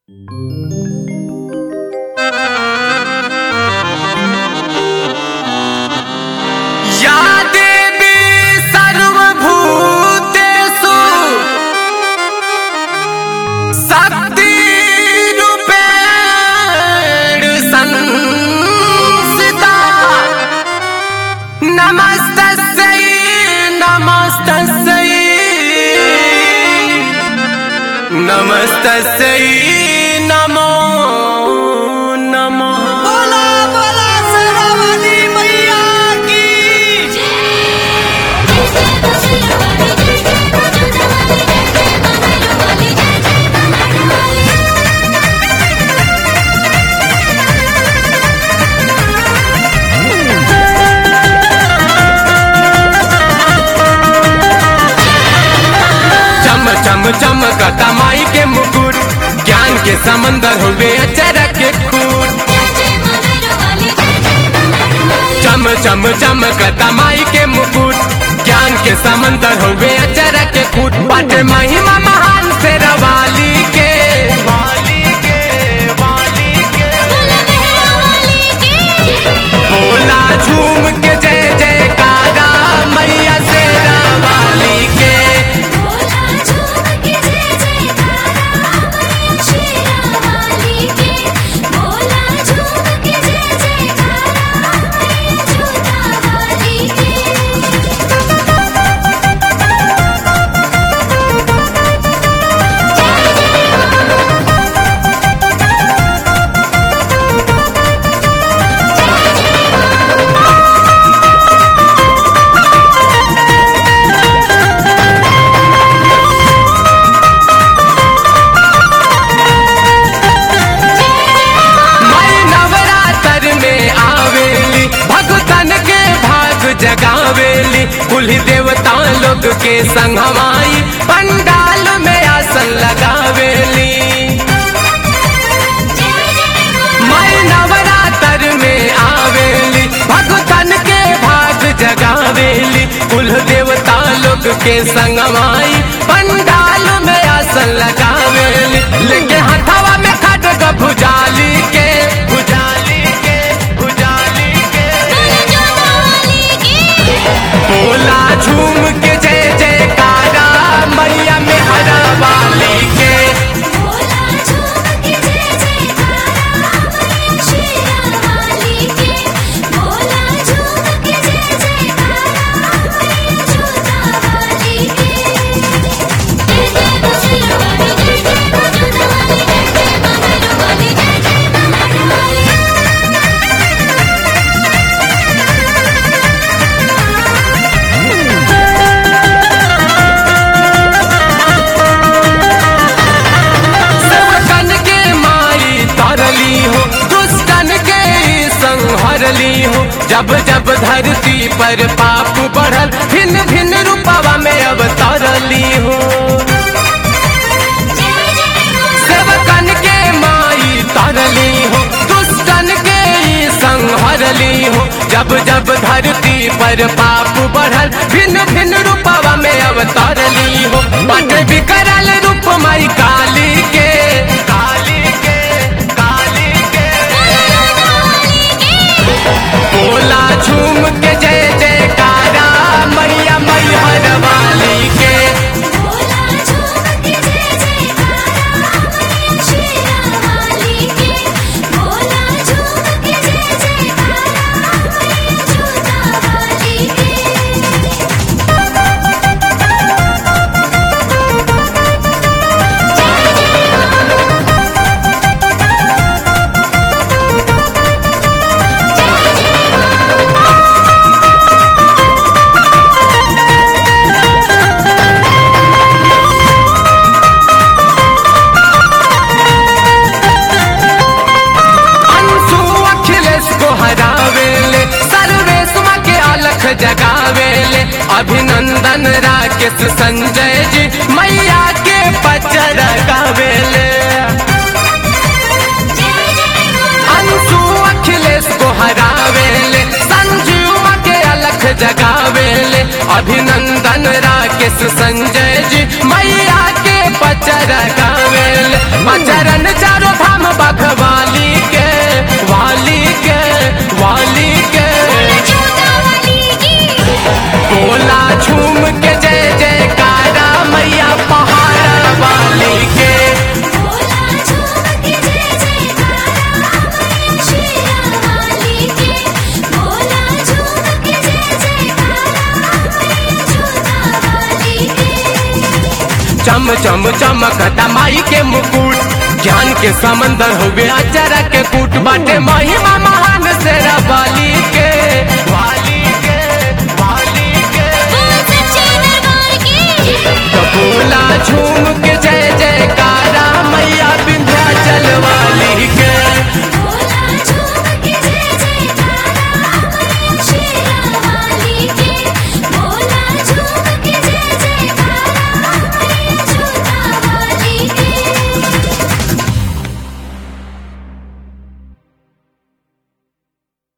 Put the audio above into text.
या देवी सर्वभूतेषु शक्तिरूपेण संस्थिता नमस्तस्यै नमस्तस्यै नमस्तस्यै नमो नमः बोला बोला सरवली मैया की चम चम चमकता माई के मुकुट ज्ञान के समंदर हुए अचरक के खूट चम चम चमकता माई के मुकुट ज्ञान के समंदर हुए अचरक के खूट पट महिमा महान से रवाली के वाली के वाली के बोला झूम के जय जयकारा मैया से रवाली के मैं नवरात्र में आवेली भगतन के भाग जगावेली कुल देवता लोग के संग हमाई पंडाल में आसन लगावेली मैं नवरात्र में आवेली भगतन के भाग जगावेली कुल देवता लोग के संग हमाई पंडाल में आसन लगावेली लेके हथवा में खड़ग भुजाली के भुजाली के भुजाली के बोला झूम के जय जयकारा मैया में हरा वाली के सबकन के माई तरली हो दुष्टन के संहरली हो जब जब धरती पर पाप बढ़ल भिन्न भिन्न रूपवा में अब तरली हो सेवकन के माई तरली हो दुष्टन के संहरली हो जब जब धरती पर पाप बढ़ल भिन्न भिन्न रूपवा में अब तरली हो पट विकरल रूप माई काली के काली के काली के बोला झूम के जय जयकारा मैया मैहर वाली के अंशु अखिलेश को हरावेले सर्वेश के अलख जगावेले अभिनंदन राकेश संजय जी मैया के पचर गावेले अंशु अखिलेश को हरावेले संजीव के अलख जगावेले अभिनंदन राकेश संजय जी मैया के पचर गावेले पचरन चारो चम चमकता माई के मुकुट ज्ञान के समंदर हुए अचरा के कूट बाटे महिमा महान से वाली के वाली के वाली के बोल सच्चे दरबार की तो बोला झूम के